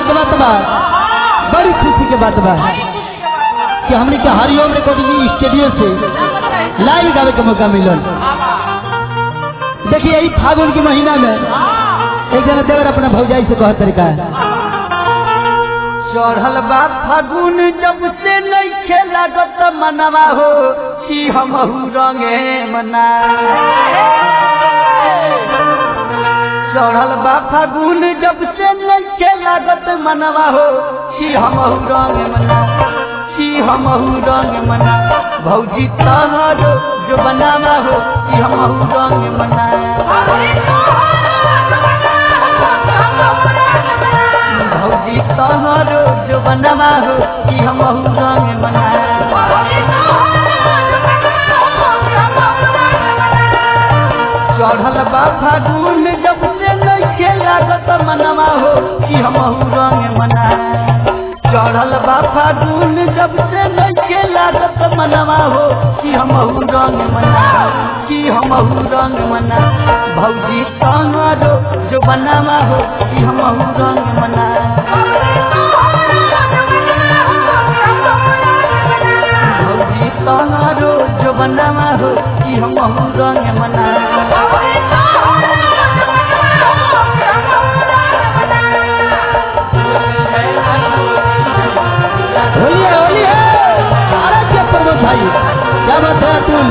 के बात बा बड़ी खुशी के बात बा कि हमने के हरिओम रिकॉर्डिंग स्टूडियो से लाइव गावे के मौका मिलल देखिए यही फागुन के महीना में एक जना देवर अपना भौजाई से कहत तरीका चढ़ल बा फागुन जब से नइखे लागत मनवा हो कि हमहू रंगे मना चढ़ल बा फागुन जब से नइखे लागत मनवा हो कि हमहू रंगे मना कि हमहू रंग मना भौजी तहरो जो बनावा हो कि हमहू रंग मना भौजी तहरो जो बनवा हो कि हमहू रंग मना चढ़ल बा फागुन जब से नइखे लागत मनवा हो कि हमहू रंग मना चढ़ल बा फागुन जब से नइखे लागत मनवा हो कि हमहू रंग मना कि हमहू रंग मना भौजी तहरो जो बनवा हो कि हमहू रंग मना भौजी तहरो जो बनवा हो कि हमहू रंग मना होली है होली है अरे क्या प्रमोद भाई क्या बात है तुम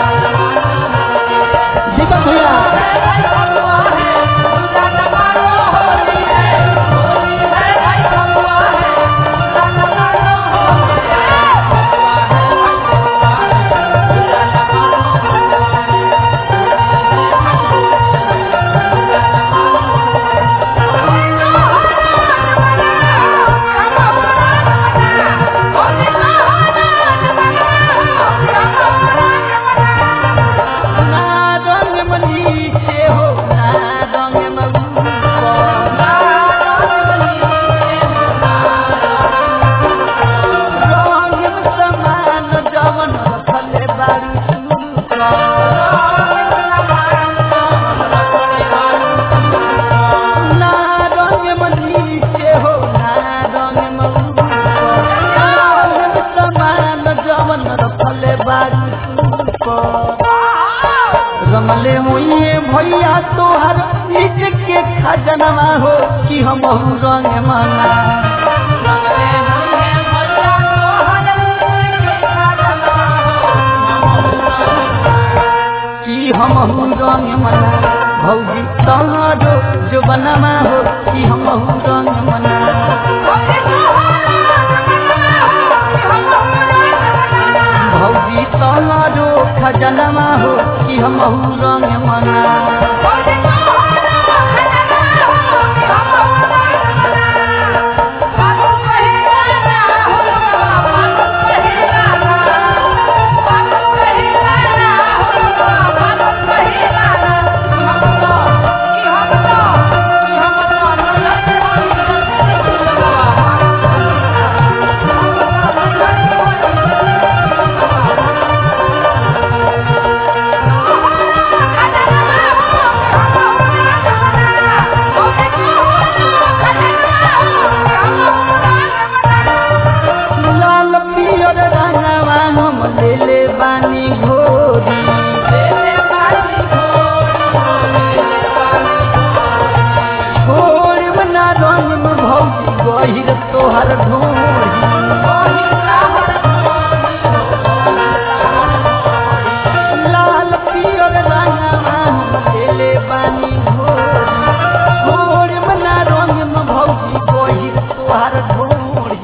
दीपक भैया ना रंग मनी से हो ना रंग मऊ रंग समान जवन रखले बारू ना रंग मनी से हो ना रंग मऊ रंग समान जवन रखले बारू रमले हुए भैया तोहर नीच के खजनवा हो कि हम रंग मना कि हम रंग मना भौजी तहरो जो बनवा हो कि हम रंग मना भौजी तहरो खजनवा हो कि हम रंग मना लाल पियर रंगवा हम लेले बानी घोरी छोड़ बना रंग में भौजी गहिर तोहर ढोरी लाल पियर रंगवा हम लेले बानी घोरी छोड़ बना रंग में भौजी गहिर तोहर ढोरी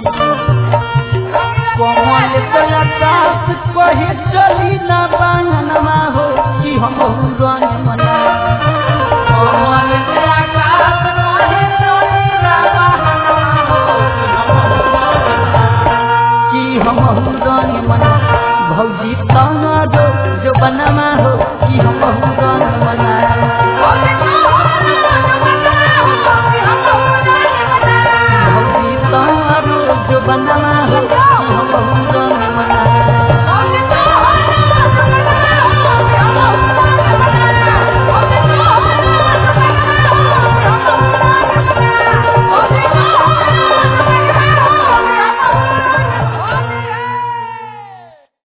कमल कलाकाश कहे चली ना बांगनमा हो कि हम रंग मना कमल कलाकाश कहे चली ना बांगनमा हो कि हम रंग मना भौजी तहरो जो बनवा हो कि हम रंग मना भौजी तहरो जो बनवा हो